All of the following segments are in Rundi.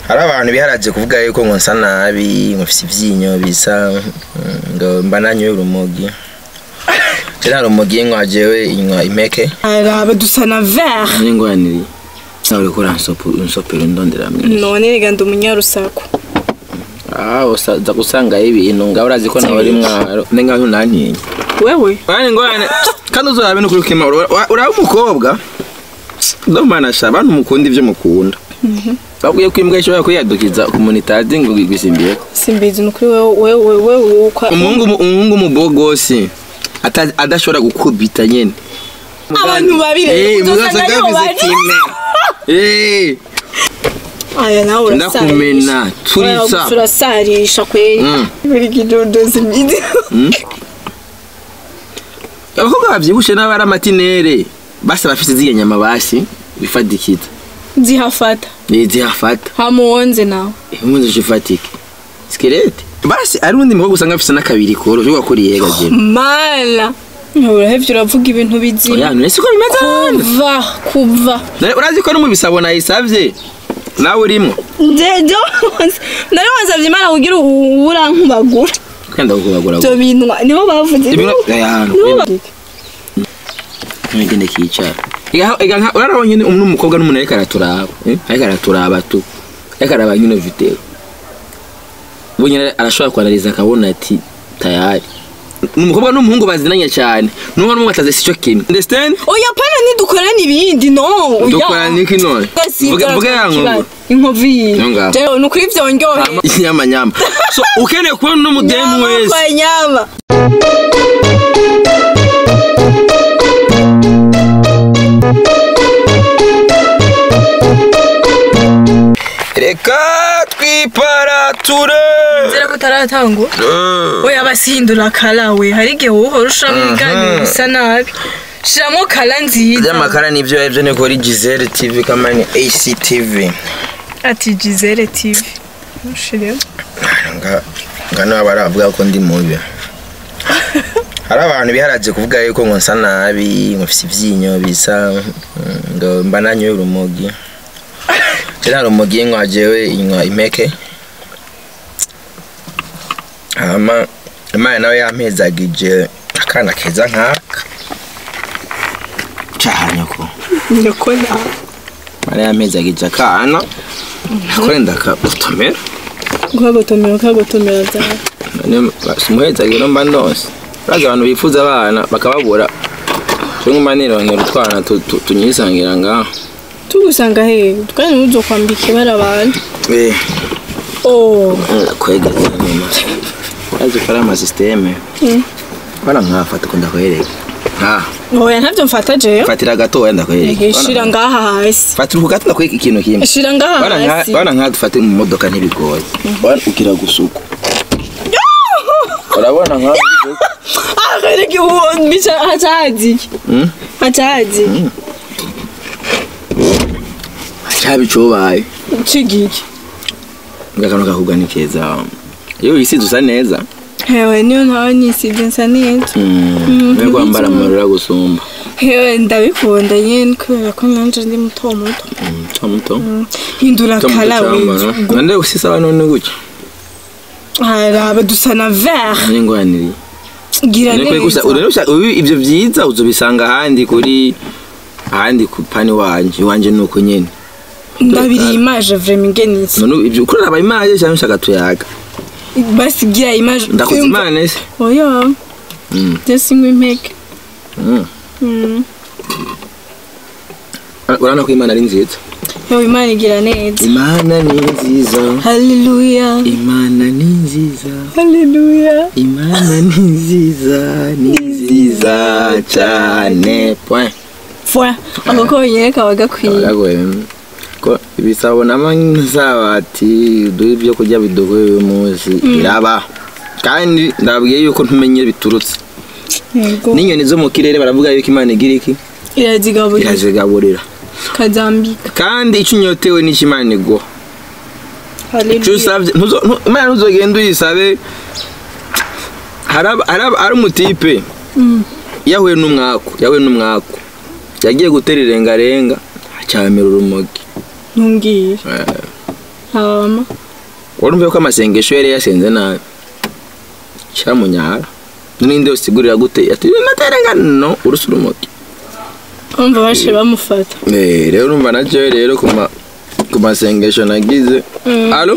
hari abantu biharaje kuvuga yuko ngo nsa nabi ngo mfise ivyinyo bisa mm, ngo mba nanyoye urumogi je nta rumogi nywa jewe inywa impeke araba dusa na vert ningwaniri nawe uriko uransopera undondera mwiza none rega ndi umunyarusaku ah uza gusangayo ibintu ngaho urazi ko nawe ari mwaro nenga ntunantinya wewe Bani ngwane kandi uzorabe no kuri kima uraba umukobwa ndomana sha abantu mukunda ivyo mukunda babwiye ko imbwa ishobora kwiyadukiza ku muntu itazi ngo igwisimbiye simbizi ni ukuri wewe wewe wewe ukwa umuhungu umuhungu umubogosi ata- adashobora gukubita nyene Abantu babiri, Eh, uzosanga muzasanga aribo yavuze bari. kime Eh, aya nawe urasarisha ndakumena Oya, turisa gusa urasarisha kweli Mm. buri kidodo simbizi abakobwa bavyibushe n'abari amatinere basa bafise ziriya nyama basi bifadikiza zihafata zihafata hamuwonze nawe impunzi zifatike skelete basi ari undi mukobwa usanga afise n'akabiri koro cyo gakuriye gaje mala urahevye uravuga ibintu bizima oya none siko bimeze hano kuva kuva None urazi ko no mu bisabo nayisavye nawe urimo jejo nari wasavye imana kugira urankubagura kwenda kukubagura ivyo binwa nibo bavuze Ibinwa- nibo- Aya hantu, nibo kwenda. bavuze. ngende kicara ega nka urarabonye ni umuntu umukobwa n'umuntu ariko araturaba eh? ariko araturaba tu ariko araba nyine video bunyine arashobora kwanariza akabona ati tayari umukobwa n'umuhungu bazinanye cyane n'umwe n'umwe ataze sico kimwe understand oya pana nidukorana ibindi no oya. dukora niki none Gasi, vuga vuga ya ikibazo. nkongo inkovu yiwe Niyo ngaho. jewe ni ukuri vyonyohe nyama nyama so ukeneye kubona n'umudemu wese kwa nyama reka twiparature zera ko utaratangura oya basihindura kala we hari igihe wowe uhora ushiramo ibiganiro bisa nabi shiramo kala nziza by'amakara nibyo ebyo ni kuri Giselle TV kamani ACTV ati gisele tv mushiremo nga nga niba baravuga ko ndi mubi hari abantu biharaje kuvuga yuko ngo nsa nabi ngo mfise ivyinyo bisa mm, ngo mba nanyoye urumogi je nta rumogi nywa jewe inywa impeke hama imana nawe yampezagije akana keza nkaka cahanyoko nyoko nawe imana yampezagije akana nakwenda kagutomera ukagotomera ukagotomera zawe none simuhezagiro mba ndose bazi abantu bifuza abana bakababura cyo mba nirongera utwana tu- tu- tunyisangira ngaho tugusanga hehe twari nuzo kwambika ibara abantu eh oh kwegeza nyuma bazi ko ari amasisiteme Mm. bara nkafata ko ndakwereka nka oya ntavyo mfata jewe fatira gato wenda ndakwereka shira ngaha hasi fatira ku gato ndakwereka ikintu kimwe shira ngaha bara nka hasi bara nka dufate mu modoka ntibigoye bara ugira gusuku urabona nka akareke uwo bica hacazi Mm? hacazi cyabicubaye cigiki ngakano kakubwa ni keza iyo wisize usa neza hewe niyo ntawe nisibye nsa neza niyo kwambara amarura gusumba hewe ndabikunda nyene kubera ko nanje ndi muto muto muto muto hindura muto muto kala cyambara we nande usisa abantu ni gutya araba dusa na vert n'ingwaniri gira Niko gusa neza urarusha ubu ibyo byiza uzobisanga ahandi kuri ahandi ku pani wanje wanje nuko nyene ndabiri image vraiment ngenitse none ibyo ukurara aba imaje cyangwa ushaka tuyaga basi gira image ndakoze imana ese oya Mm. ndasingwa impeke Mm. Mm. urabona ko imana ari nziza Yo imana igira neza imana ni nziza haleluya imana ni nziza haleluya imana ni nziza ni nziza cyane point fwa ako konyene kaba gakwiye Aragoye. ko ibisabo n'amasabati duhe ibyo kurya bidugoye uyu munsi iraba kandi ndabwiye yuko ntumenye biturutse yego n'inyoni zo mu kirere baravuga yuko imana igira iki irazigaburira irazigaburira kazambika kandi icyo unyotewe n'icyo imana iguha icyo haleluya usabye ntuzo- ntu- imana ntuzogenda uyisabe haraba- haraba- hari umutipe Mm. yahuye n'umwaku yahuye n'umwaku yagiye gutera irengarenga acyamira urumogi ntumbwire Eh, hama urumva ko amasengesho yari yasenze nabi cyamunyara n'indi yose igurira gute ati naterengano urusi urumogi umva bashe bamufata Eh, rero urumva nacyo rero ku ma- ku masengesho nagize Mm. alo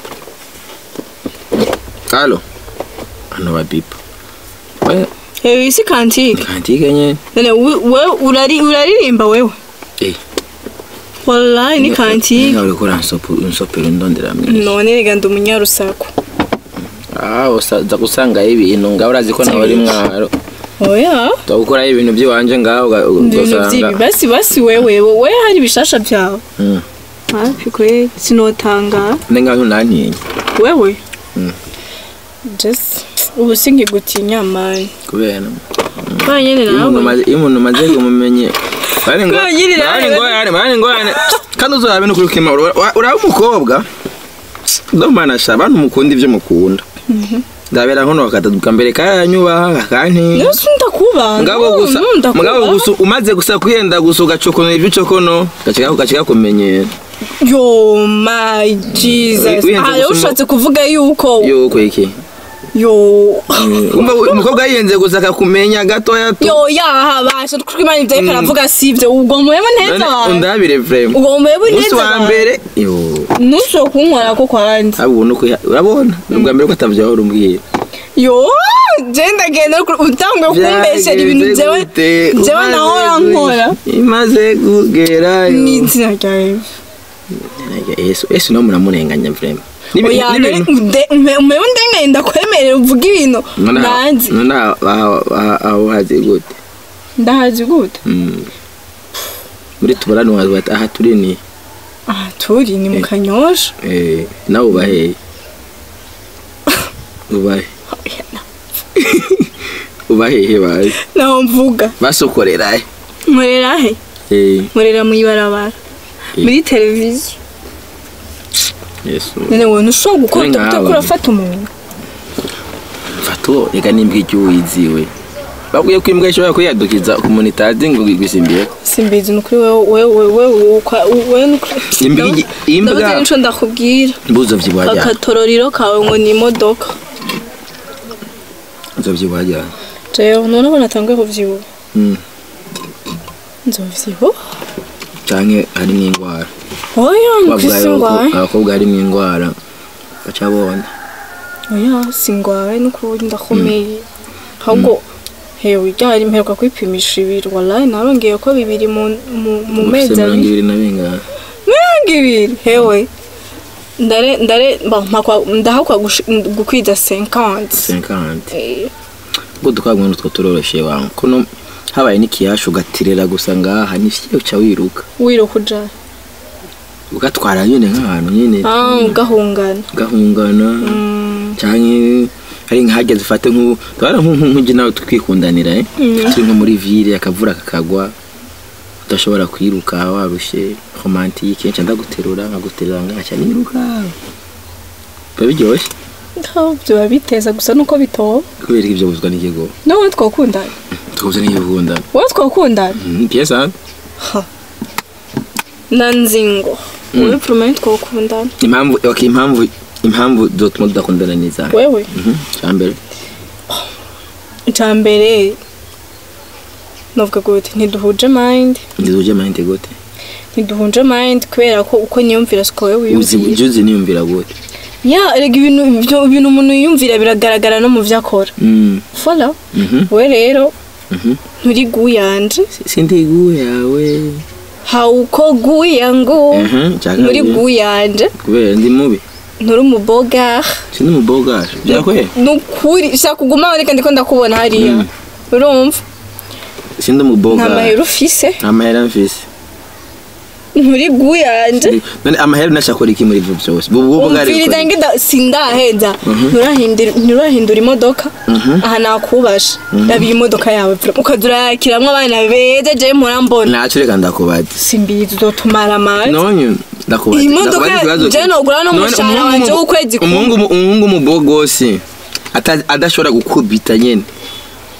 alo hano babipa We, hewe isi kantike kantike nyene none we- we urari uraririmba wewe Eh. wallahi ni kantike Nga uriko uransopera indondera mwinshi none rega ndi umunyarusaku ah usaza gusangayo ibintu ngaho urazi ko nawe ari mwaro oya twagukoraho ibintu by'iwanje ngaho uga- ibintu ugasanga by'ibi basi basi wewe wowe hari ibishasha byawe Mm. hafi kweli sinotanga ne ngaho ntantinya wewe Mm. just ubu singigutinya mani kubera kwa nyene iyo umuntu nawe umaze- iyo umuntu umaze kumumenye bari ngo Kubera nyine nawe- bari ngorane bari ngorane kandi uzorabe no kuri kima uraba umukobwa domana sha abantu mukunda ibyo mukunda ndabera nkono bakataduka mbere kanyubaha kakantinya nose ndakuba mugabo gusa mugabo gusa umaze gusa kwiyenda gusa ugacokono ibyo ucokono gacika gacika kumenyera yo my jesus Wihenze aha gusa ushatse kuvuga yuko yuko iki yo umva umukobwa yiyenze gusa akakumenya gatoya tu yo yaha basha kuko imana ibyo ariko aravuga sivyo ubwo murebe neza None abantu undabire vrema ubwo murebe umunsi neza wa abantu mbere yo ntushobora kunkora ko kwanjye abo ubona uko urabona ni ubwa mbere ko atavyaho urumbwiye yo je ndagenda utanguye kumbeshera ibintu jewe jewe nahora nkora imaze kugera n'izina ryawe yesu yesu no muramurenganya vrema Nibi- oya n'ibintu- umebe ndenganye ndakwemerera uvuga ibintu none aho- nanzi none aho- aho- aho- aho hazi gute ndahazi gute Mm. muri tubarani wazi bati aha turi ni aha turi ni mu kanyosha eh, nawe ubaheye ubahe ubahehe bazi naho mvuga basokorera he nkorera he Eh, nkorera mu ibarabara Eh. muri televiziyo yesu none wowe ntushobora gukora Uri nk'aba. utakora urafata umuntu fato reka nimbwa icyo wiziwe babwiye ko imbwa ishobora kuyadukiza ku muntu itazi ngo igwisimbiye simbizi ni ukuri wewe wewe wewe ukwa- wewe ni ukuri Imbwa igi- imbwa- ndabuze nico ndakubwira mbuzo vyibuha ryane akatororiro kawe ngo ni imodoka mbuzo vyibuha ryane jewe none ko natanguye kuvyibuha Mm. nzovyibuha canke harimo ingwara oya bavuga nkwisi yuko ngwaye abakobwa harimo ingwara baca bona oya singwaye n'ukuri ndakomeye ahubwo hewe ryari mperuka kwipimisha ibiro wallahi narongeye ko bibiri mu mu- mu ufise mezi mirongo abiri ibiri na bingana mirongo ibiri hewe ndare ndare mba mpakwa ndahakwa gushi- gukwiza 50 cinquante Eh, ubwo dukabona utwo turoroshe wangu kuno habaye n'ikiyashu ugatirira gusa ngaha nifye uca wiruka wiruka uja ugatwara nyine nk'ahantu nyine ah ugahungana gahungana Mm, canke hari nkahageze ufate nk'ubu twara nk'ujye nawe twikundanira eh turi nko muri ville akavura kakagwa udashobora kwiruka warushe romantike nca ndaguterura nkaguterura ngaca niruka biba biryoshye ntaho biba biteza gusa nuko bitoba kubera ko ibyo buzwa n'ikigo nawe twakundana tukabuza n'igikundana wowe twakundana piyesa nanzingo wowe promeni twakundana impamvu okay, impamvu impamvu zotuma tudakundana ni izahe wewe Mhm, icya mbere icya mbere novuga gute ntiduhuje mind ndizuje mayinte gute ntiduhuje mind kubera ko uko niyumvira siko wowe uzi wiyumvira ujye uzi niyumvira gute ya erega ibintu ibyo- ibintu umuntu yiyumvira biragaragara no mu byo akora Mm, follow mhm, we rero mhm. nturi guyanje Si- sindi gu yawe hauko guyangu Mhm, icya nturi kabiri, guyanje kubera ndi mubi nturi umubogare sindi umubogaje byakwe nukuri shaka kuguma reka ndiko ndakubona hariya urumva sindi nta umubogaje mahera ufise nta mahera mfise nturi guyanje none amahera unashakora iki muri ivyo byose ubu bugari umviriza ngida sindaheza nturahindura nturahindura imodoka aha nakubasha rabiye imodoka yawe vra- ukaza urayakiramwo abana beza jewe murambona ntacyo reka ndakubaza simbizi uzotumara amazi nonye ndakubaza Iyi modoka ndakubaza ikibazo- je nogura no None mushahara umuhungu wanje mu- w'ukwezi kumwe. umuhungu mu- umuhungu umubogosi ata- adashobora gukubita nyene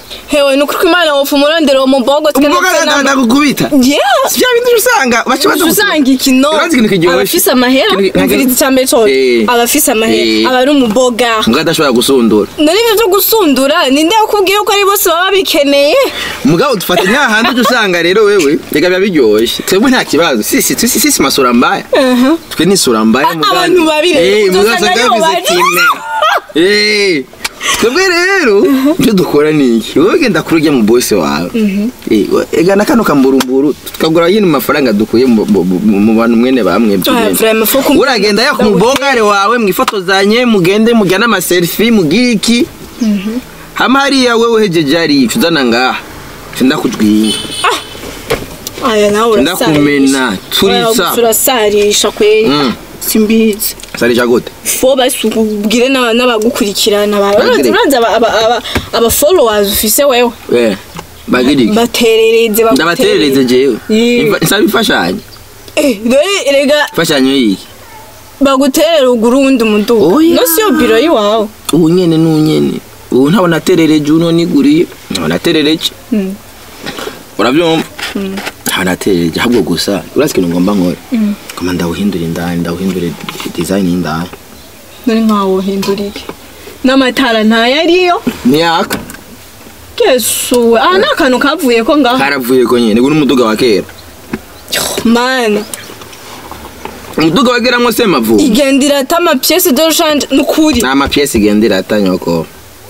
hewe ni ukuri ko imana wopfa umurondero uwo mubogo twe umukobwa natwe nama- ndagukubita Yeah. si bya bindi usanga baca baza usanga ikino Urazi ikintu kiryoshye? abafise amahera Ikintu- umviriza icambere cose Eh. abafise amahera Eh. aba ari umuboga mbwa adashobora gusundura nari ibyo byo gusundura ninde yakubwiye ko ari bose baba bikeneye mugabo dufatanya hahandi ujya usanga rero wewe reka biba biryoshye twebwe nta kibazo sisi sisi sisi masura mbaya twe ni sura mbaya A- mugabo- abantu babiri, Eh, mugabo uzosanga usanga aribo bafise bari. kime. Eh, twebwe rero ibyo dukora ni iki wowe genda kuri ujya mu bosi wawe Eh, we- egana kano kamburumburu tukagura yino mafaranga dukuye mu- mu mu- mu bantu mwene bamwe Ah, vraiment, faut qu'on- uragenda ya ku mubogare wawe mwifotozanye mugende mujyane amaselfi mugire iki hama hariya wewe hejeje hariya uzana ngaha ndakujwinga aya nawe Ndakumena, turitsa. turasarisha kweri Mm. simbizi sarisha gute fo basubwire n'aba- n'abagukurikirana ba- Bagire. urazi aba- aba- aba- aba followers ufise wewe Eh, bagire iki baterereze ndabaterereze jewe Yeah. Imfa- nsaba imfashanyo Eh, dore rega imfashanyo yiki baguterera ugura uwundi muduga Oya. no siyo biro y'iwawe ubu nyene n'unyene ubu ntabwo naterereje uno niguriye ntabwo naterereje Mm. urabyumva ntabwo naterereje ahubwo gusa urazi ikintu ngomba nkore ngomba ndawuhindura indani ndawuhindure design y'indani nari nkawo uhindurike n'amatara ntayariyo ntiyaka yesuwe aha ni akantu kavuye ko ngaho karavuye ko nyene ubu n'umuduga wa kera mani umuduga wa kera mwose mavubi igenda irata amapiyesi de rushanje ni ukuri ni amapiyesi igendera atanyoko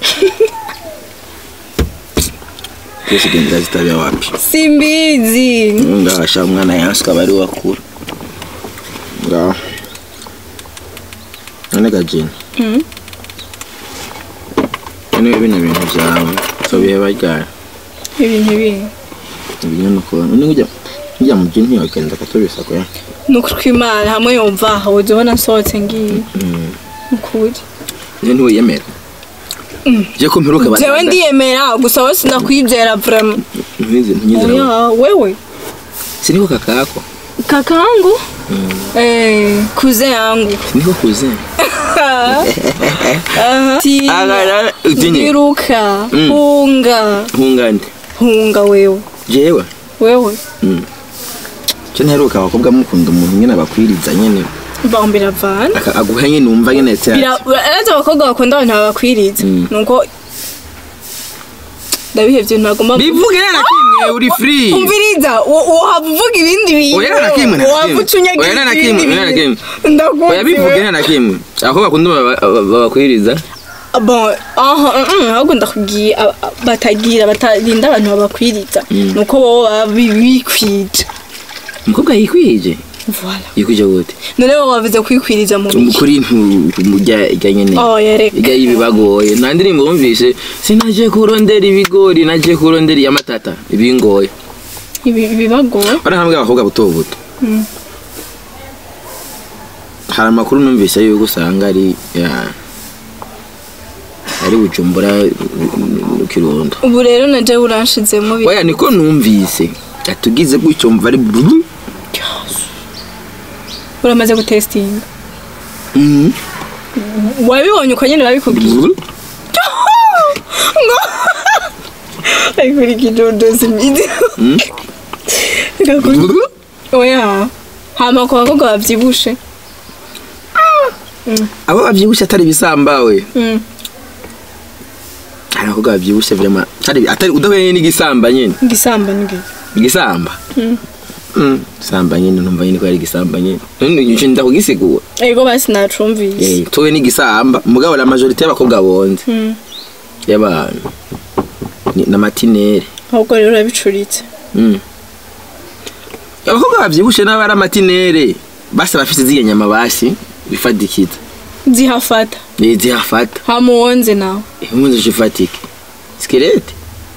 piyesi igendera zitabya wapi simbizi ngabasha umwana yansi ukaba ari wakura ngaho none gajini Mm. none bino bintu byawe so biheba ryari ibintu bindi ibinyamakuru none ujya ujya mu gini ntiyagenda akatubisa ko ya ni ukuri ko imana hamwe yumva aha ujya ubona nsohotse ngiye ni ukuri none ntiwiyemera je ko mperuka jewe ndiyemera gusa wowe sindakwizera vrema ntiwize ntinyizera oya wewe siniko kakako kakangu eh kuze yangu siniko kuze Aha. Tia, Agara- utinye. iruka Mm. hunga hungande hunga wewe jewe wewe cyo nteruka abakobwa mukunda umuntu nyine abakwiriza nyine bambira vana aka- aguha nyine wumva nyine cyane arazi abakobwa bakunda abantu babakwiriza Mm. nuko ndabihevye ntagomba bivuge nta na kimwe uri free umviriza wohava uvuga ibindi bintu Oya, nta na kimwe, nta na wohava kimwe. ucunyagira Oya, nta na ibindi kimwe, nta na bintu. oya ndakumva bivuge nta na kimwe abakobwa bakunda baba- baba- babakwiriza bon aha mm, ahubwo ndakubwiye aba- batagira batarinda abantu babakwiriza nuko bobo baba bi- bikwije umukobwa yikwije voilà yikwije gute none bo bavuze kwikwiriza mu biki kuri ntujya ijya nyine oh yareka ijya y'ibibagoye nta ndirimbo wumvise sinaje kurondera ibigori naje kurondera iy'amatata ibingoye Ibi- ibibagoye bari hamwe abakobwa buto buto hari amakuru numvise yuko usanga ari ya- ari bujumbura mu kirundo ubu rero na jewe uranshizemo bi- oya niko numvise atugize gutyo mva ari buru uramaze gutestinga Mhm. wabibonye uko nyine babikubwiye Buru. ngo ayikuri kidodozi midi Mm. Buru. oya hama ku bakobwa bavyibushe abo babyibushye atari ibisambawe Mm. hari abakobwa babyibushye vrema atari atari udahuye n'igisamba nyine igisamba nigi igisamba Mm. Mm. isamba nyine numva nyine ko ari igisamba nyine none nje ndakugisigura ego basi nacumvise eh tuwe n'igisamba mugabo la majorité y'abakobwa bonze Mm. y'abantu ni- n'amatinere ahubwo rero urabicuritse Mm. abakobwa bavyibushe n'abari amatinere basa bafise ziriya nyama basi bifadikiza zihafata Eh, zihafata hamuwonze nawe impunzi zifatike skelete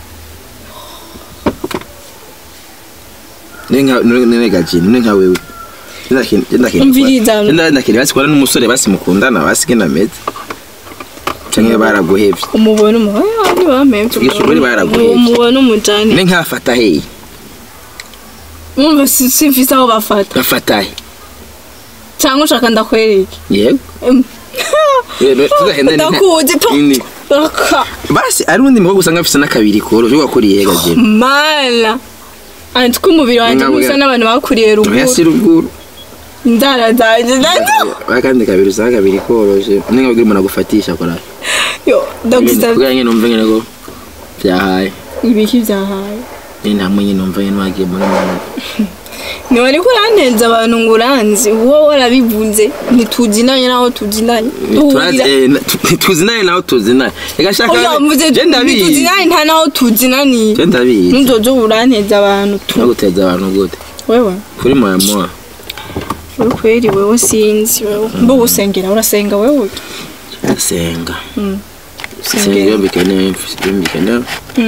nenegajini none nka wewe Umviriza. ndakiri basi kubona n'umusore basi mukundana basi genda meze canke baraguhevye umubona umuhoya ntibamemvye Yesu, bari baraguhevye. umubona umujani ne nkafata heyi mwumva si- simfise aho bafata ngafata he cyangwa ushaka ndakwereke yego Em. Rero, tuzagenda ni- ndakuje pa Ini. raka basi ari undi mukobwa usanga afise n'akabiri koroshe wakuriye gaje mala andi ko umubiri wanjye Ntabwo gusa ya- n'abantu bakuriye oya ruguru si ruguru inzara zanjye nazo akandi kabiri usanga kabiri koroshe ninga bwira umuntu agufatisha kora yo ndagusabye kugira nyine numve nyine ko byahaye ibiki byahaye nyine hamwe nyine numva nyine wagiye muri muntu ntiwari ko urantenza abantu ngo uranzi wowe warabivuze ntituzinanye naho tuzinanye duhurira tuzinanye naho tuzinanye reka shaka oya mvuze je ndabizi ntituzinanye nta naho tuzinaniye je ndabizi ntuzozo uranteza abantu tu naguteza abantu gute wewe kuri moya moya uri kweri wewe sinzi wewe mbo gusengera urasenga wewe senga Mm. senga Sengera. iyo mbikenewe iyo mbikenewe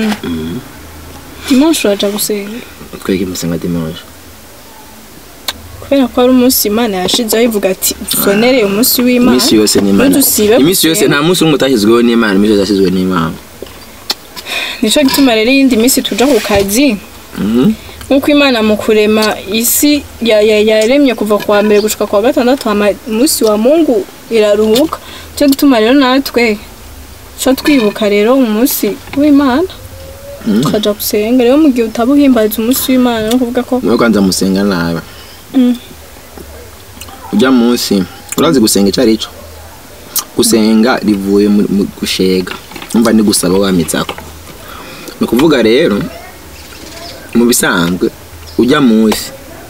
dimanche uraja gusenga twege musenga dimanche kubera ko ari umunsi imana yashizeho ivuga ati usonere umunsi w'imana iminsi yose ni imana ntudusibe iminsi yose gusenga. nta munsi umwe utashyizweho n'imana iminsi yose yashyizweho n'imana nico gituma rero iyindi minsi tuja ku kazi Mhm. nk'uko imana mu kurema isi ya- ya- yaremye kuva ku wa mbere gushika ku wa gatandatu hama umunsi wa mungu iraruhuka nico gituma rero natwe ca twibuka rero umunsi w'imana tukaja gusenga rero mu gihe utaba uhimbaza umunsi w'imana no kuvuga ko niyo kwanza musenga nabi Mm. ujya munsi urazi gusenga icyo ari cyo gusenga rivuye mu mu gushega numva ni gusaba wamitsako ni ukuvuga rero mu bisanzwe ujya munsi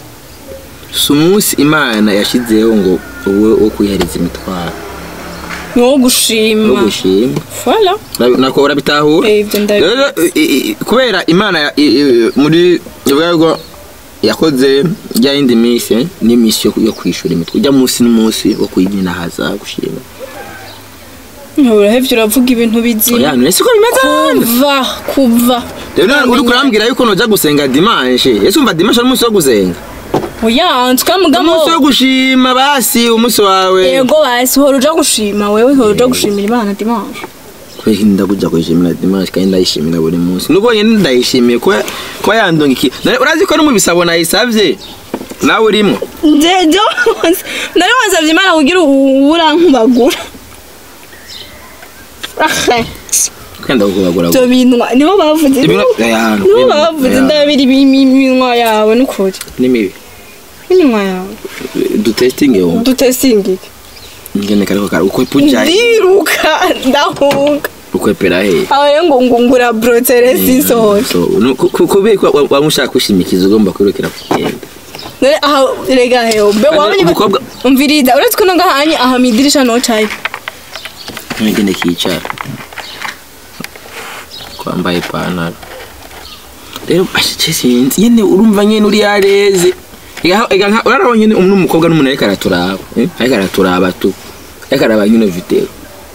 si umunsi imana yashyizeho ngo uwe wo kwihereza imitwaro ni wo wo gushima gushima voilà Urabi- nako urabitahura Eh, ivyo ndabizi. rero i- i- kubera imana ya- i- i- muri ubwo yakoze rya yindi minsi n'iminsi yo- yo kwishura imitwe ujya munsi n'umunsi wo kuyinahaza gushima urahevye uravuga ibintu bizima oya none siko bimeze hano kuva kuva rero uri kurambwira yuko nujya gusenga dimanche ese umva dimanche ari umunsi wo gusenga oya tukamugamo umunsi wo gushima basi umunsi wawe yego basi hora uja gushima wewe hora uja gushimira imana dimanche kweki ndakuja kuyishimira dimanche kandi ndayishimira buri munsi nubwo nyine ndayishimiye kuba kuba yandonga iki Nari- urazi ko no mu bisabo nayisavye nawe urimo njejo nari wasavye imana kugira urankubagura ahe kwenda kukubagura ivyo binwa nibo bavuze Ibinwa- aya hantu, nibo ibinwa- bavuze aya. ndabiri iminwa yawe nukuri ni mibi iminwa yawe dutestinge wumva dutesingike ngene kariko kara ukwepuja ndiruka ndahunga ukwepera he aho rero ngo ngungura brotere sisohora so no- ku- ku- kubera ko wa- wamushaka kushimikiza ugomba kwirukira kugenda none aha rega heho be Kandi wabonye umukobwa- umviriza uretse ko nongahanye aha midirisha no cayi ngende kicara kwambaye ipantaro rero bashice sinzi nyene urumva nyene uri yareze Ega- ega nka- uraraba nyene umuntu umukobwa n'umuntu ariko araturaba eh? ariko araturaba tu ariko araba nyine video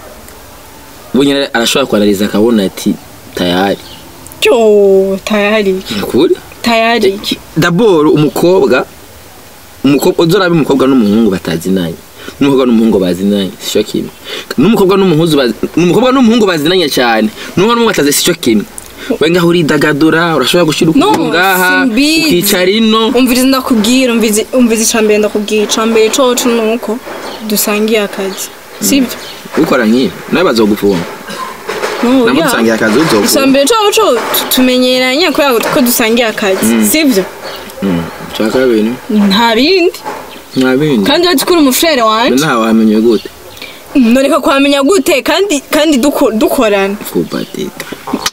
ubu nyene arashobora kwanariza akabona ati tayari cyo tayari kuri tayari daboro umukobwa umukobwa uzorabe umukobwa n'umuhungu batazinanye n'umukobwa n'umuhungu bazinanye sicyo kimwe n'umukobwa n'umuhuzu bazi- n'umukobwa n'umuhungu bazinanye cyane n'umukobwa n'umuhungu batazi sicyo kimwe we ngaho uridagadura urashobora gushyira No, ukuguru ngaha simbizi. ukicara ino umviriza ndakubwira umviriza umviriza icambere ndakubwira icambere coco nuko dusangiye akazi sibyo ukora nk'ibi nawe bazogufunga No, nabo ya. dusangiye akazi uzofunga icambere coco tu- tumenyeranye kubera ko dusangiye akazi sibyo cya kabiri nta bindi nta bindi kandi uretse ko uri umufurere wanje ntawe wamenye gute noreka kuhamenya gute kandi kandi duko- dukorana fubatita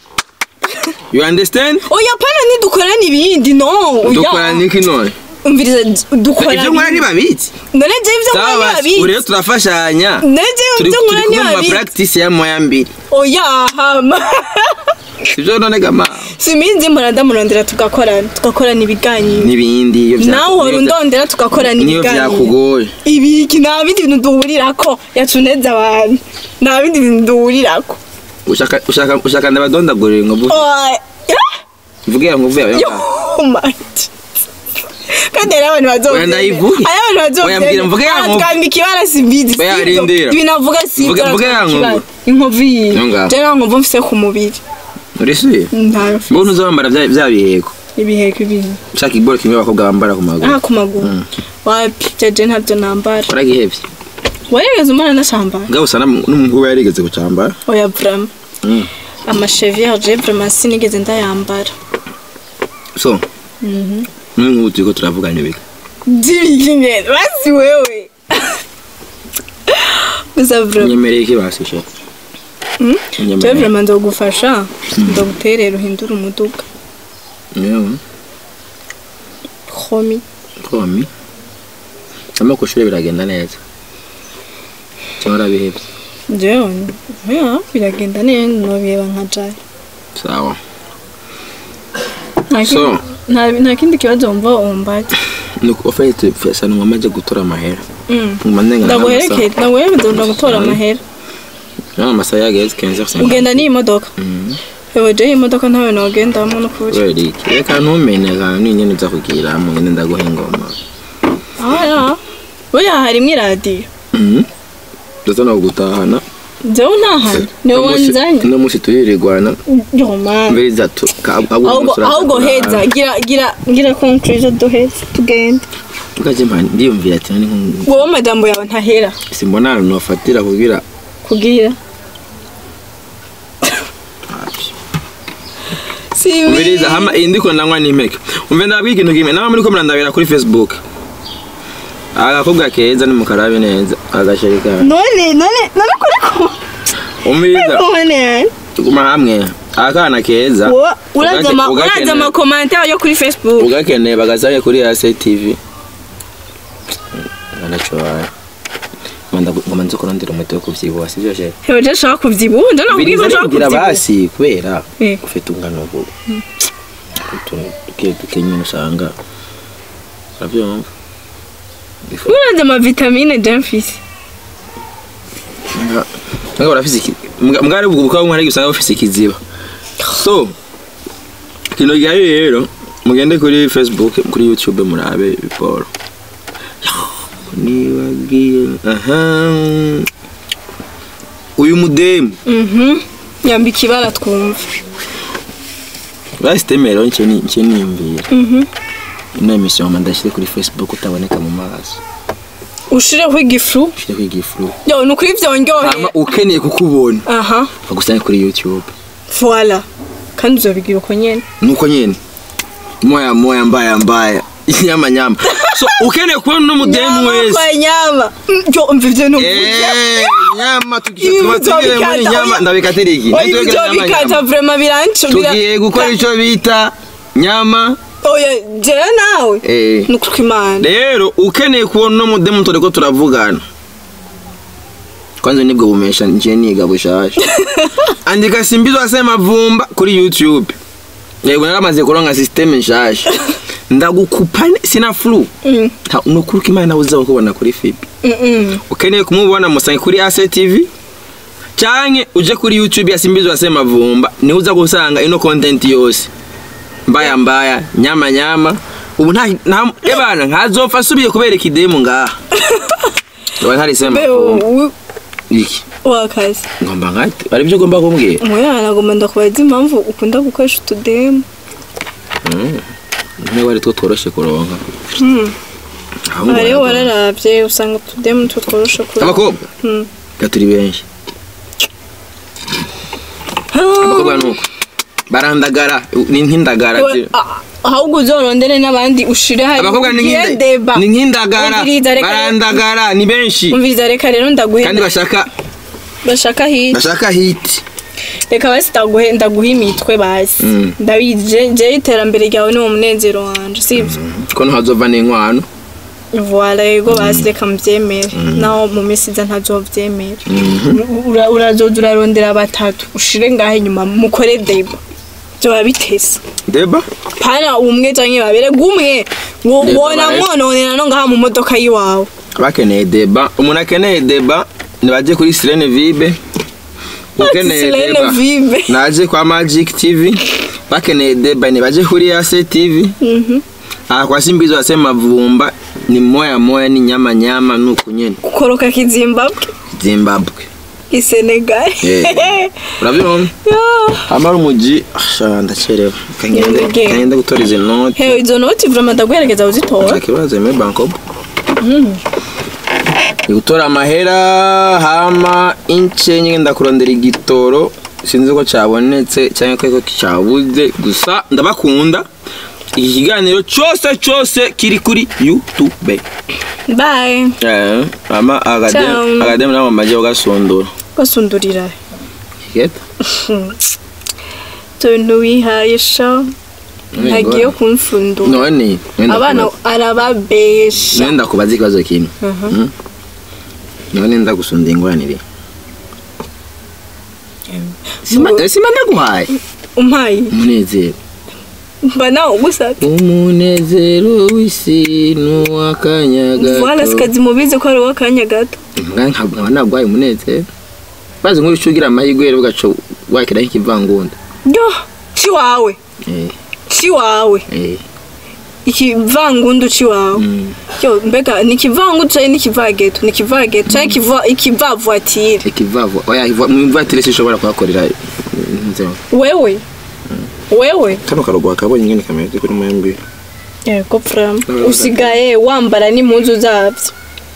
you understand oya pana ntidukorana ibindi no oya. dukorana iki none umviriza dukorana ibyo nkora ntibabizi none je ibyo nkora sawa ntibabizi ubu rero turafashanya none je turi ibyo nkora turi kumwe mu ntibabizi mapractice ya moya mbiri oya hama sibyo none gama siminzi mpora ndamurondera tugakorana tugakorana ibiganiro n'ibindi iyo bya- nawe uhora niyo bya- undondera tugakorana niyo ibiganiro byakugoye ibiki nta bindi bintu duhurirako yacuneze abantu nta bindi bintu duhurirako ushaka ushaka ushaka ndabadondagurira ngo vuge Oya. vuge ngo vuge Yo, my kandi hari abantu bazovyemera. Oya, ndayivuge. hari abantu Oya, mbwira, mvuge ya bazovyemera nkovu. twambika ibara simbizi Oya, sibyo? rindira. ibintu avuga sibyo Mvuge- mvuge ya twambika ibara. nkovu. inkovu yiye Yo ngaho. je nta nkovu mfise ku mubiri uri si ntayo mfise. mbona uzambara bya bya biheko ibiheko ibintu ushaka iboro kimwe abakobwa bambara ku maguru aha ku maguru wapi jeje ntabyo nambara waragihebye warigeze umwana ndashambara ngaho usa n'umuhungu we yarigeze kucyambara oya vrama Mm. amasheviyeri je vraiment sinigeze ndayambara so n'ubu turiko turavuganye biga by'ibiki nyene basi wewe gusa vraiment nyemereye iki basishe je vraiment ndogufasha ndoguterera uhindura umuduga yewe homi komi ama kushure biragenda neza cyangwa urabihebye jewe ya biragenda neza nobireba nka jaye sawa Nta So. kindi- nta- nta kindi kibazo wumva wumbaza nuko ofete fesa ni ngomaze gutora amahera Mm. nguma ndenga ndaguherekeye ndaguherekeza nda gutora amahera nta amasaha yageze kenze ugenda n'iyi modoka ewe je iyi modoka ntawe nogendamo n'ukuri kubera iki reka ntumene akantu n'inyene uza kugira mu ngene ndaguha ingoma aya buriya harimo iradiyo ndetse no gutahana jewe ntahana niwe wanzanye uno munsi turirirwana yomani mbere zatu ahubwo ahubwo heza gira gira gira conclusion duheze tugende tukaje mpani ndiyumvira ati nani nko wowe amajambo yawe ntahera simbona ahantu nofatira kugira kugira si umviriza hama iyi ndiko ndanywa n'impeke umve ndabwira ikintu kimwe nawe muri ko murandabira kuri facebook agakobwa keza nimukarabe neza agasheri kawe none none none kuri ko umviriza none tuguma hamwe akana keza Wowe uraza ama Ugake- uraza ama commentaire yo kuri Facebook ugakeneye bagasabe kuri ase tv anacowaye ngoma nzi kurondera umuti wo kuvyibuha sivyo sheri hewe je shaka kuvyibuha nje nakubwiye ko biriza shaka bigira kuvyibuha basi kubera Eh. ufite ungano ubu utuntu duke duke nyine usanga uravyumva Bifu- uraza ama vitamine je mfise Nga urafise iki mga- mwari ubwo bukaba mwari usanga bufise ikiziba so kino gihe rero mugende kuri facebook kuri youtube murabe biporo nibagiye aha uyu mudemu mhm yambika ibara twumva basitemero nce ni- nce niyumvira mhm ino emission mama ndashyire kuri facebook utaboneka mu maso ushireho igifu ushyire kwiga ifuru yo nukuri vyonyohe hama ukeneye kukubona aha bagusange kuri youtube voilà kandi uzobigira uko nyene nuko nyene moya moya mbaya mbaya nyama nyama so ukeneye kubona uno mudemu wese kwa nyama Mm, yo umva ivyo nuvuga Eh, nyama tugiye Ibi tuba tugire muri bizobikata, nyama oya. ndabikatira iki oya Ntitwegere ivyo nyama, bikata nyama. vraiment biranco tugiye gukora ico bita nyama oya jewe nawe Eh. nukuri imana rero ukeneye kubona uno mudemu turiko turavugana kwanza nibwo bumesha nje niga bushasha andika simbizwa sema vumba kuri youtube yego naramaze kuronka system nshasha ndagukupa ne- sina flu Mm, nta nukuruka imana nawe uza kubona kuri fibi mm, mm. ukeneye kumubona musange kuri ase tv canke uje kuri youtube yasimbizwa sema vumba niho uza gusanga ino content yose mbaya mbaya nyama nyama ubu nta nta ebana nkazopfa asubiye kubereka idemu ngaha Oba ntari sema Be, vumba u- iki wakazi ngomba nkate ari byo ugomba kumbwira umwana nagomba ndakubaza impamvu ukunda gukoresha utudemu niba ari two tworoshe kuronka Mm. Ahubwo aha rero baragomba. wararavye usanga utudemu two tworoshe kuri abakobwa Mm. ga turi benshi abakobwa nuko barandagara ni nk'indagara We- ziri- a- ahubwo uzorondere n'abandi ushire hari abakobwa ni ugire nk'inda- deba ni nk'indagara Umviriza, reka- barandagara ni benshi umviriza reka rero ndaguhe kandi bashaka bashaka hiti bashaka hiti reka basi ndaguhe ndaguhe imitwe basi Mm. ndabizi je- je iterambere ryawe ni wo munezero wanje sibyo ko ntihazova n'inkwano voila yego basi reka mubyemere naho mu minsi iza ntazovyemere Ura- urazoza urarondera batatu ushire ngaho inyuma mukore deba vyoba bitese deba pana umwe canke babiri gumwe wo- Deba wona baraye- mwononera no ngaha mu modoka yiwawe bakeneye deba umuntu akeneye deba nibaje kuri sirene vibe ukeneye Sirene deba Vibe. naje kwa magic tv bakeneye deba nibaje kuri ase tv Mhm. aha kwa simbizo wasema vumba ni moya moya ni nyama nyama nuku nyene gukoroka kizimbabwe zimbabwe isenegal Yeah. uravyumva amara umuji asha ndacerewe kangende Yenge. kangende gutora izi noti hewe izo noti vraiment ndaguherekeza uzitora nta kibazo me banko gutora amahera hama ince nyine ndakurondera igitoro sinzi ko cyabonetse cyangwa ko cyabuze gusa ndabakunda iki kiganiro cyose cyose kiri kuri youtube bye Eh, ama Ciao. agademu nabo majya ugasondora basundurira Kigeta? tuntu wihaye sha ntagiye kumfundura none wenda abana kubaza- arababesha none ndakubaza ikibazo kimwe Mm? none ndagusunda ingwanire Sima- Ngo- eh, sima ndaguhaye umpaye umunezero mba nawe ugusabye umunezero w'isi n'uw'akanya vuba gato sikazi mubizi ko ari uw'akanya gato Mbwa nka- nkaba nagwaye umunezero bazi nk'uyu ugira amahirwe rero ugaca wakiraho ikivangunda yo ci wawe Eh, ci wawe eh, ikivangundu ci wawe mm. yo mbega ni ikivangundu cyangwa ni ikivageto ni ikivageto cyangwa ikiva- ikivavuatire ikivavo oya iva- mu ivatire sinshobora kuhakorera nzeo wewe wewe kano karogo wakabonye ingene kameze kuri mwembi yego frama Urabona usigaye wambara n'impuzu zabyo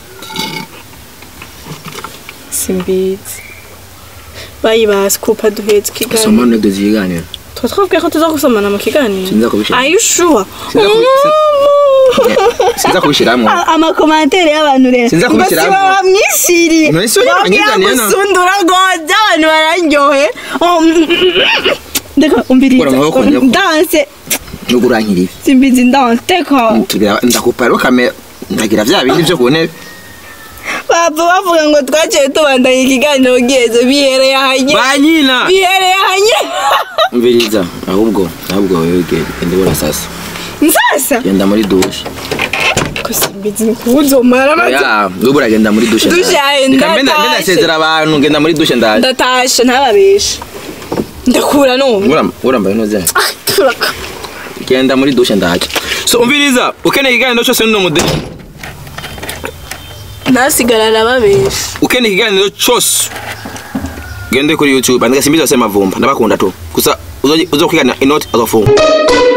simbizi bayibasi kupa duhetse ikiganiro soma nede ziganira tuba twabwiye ko tuza gusomana mu kiganiro Sinza kubishyira. are you sure Sinza kubi- sinza kubishyiramo amakomantere y'abantu rero Sinza ngo kubishyiramo. siba bamwishyiriye None si we wanyizaniye na- gusundura goza abantu bararyohe Oh, mm, mm, mm. ndeka umbiriza Kora amaboko njya ku- danse nubwo urankiriye simbizi danse teka tugira ndakupa rero kamera ndagira vya bindi byo ku ntebe bapfa bavuga ngo twaciye tubandanya ikiganiro giheze bihereye ahanye banyina bihereye ahanye mviriza ahubwo ahubwo wewe genda genda ubura sasa nsasa genda muri dushe ko simbizi ni kuwuzomara amaze ya nubwo uragenda muri dushe Dushe yawe Reka mbe nda- mbe ndatashe. ndasezera abantu ngenda muri dushe ndaje ndatashe ntababeshe ndakura none Uram- urambaye neza Ah, turaka genda muri dushe ndaje so umviriza ukeneye ikiganiro cyose n'uno mudeli ntasigara arababesha ukeneye ikiganiro cyose gende kuri youtube andika simbizi wase mavumba ndabakunda tu gusa uzo- uzokwigana inoti azofunga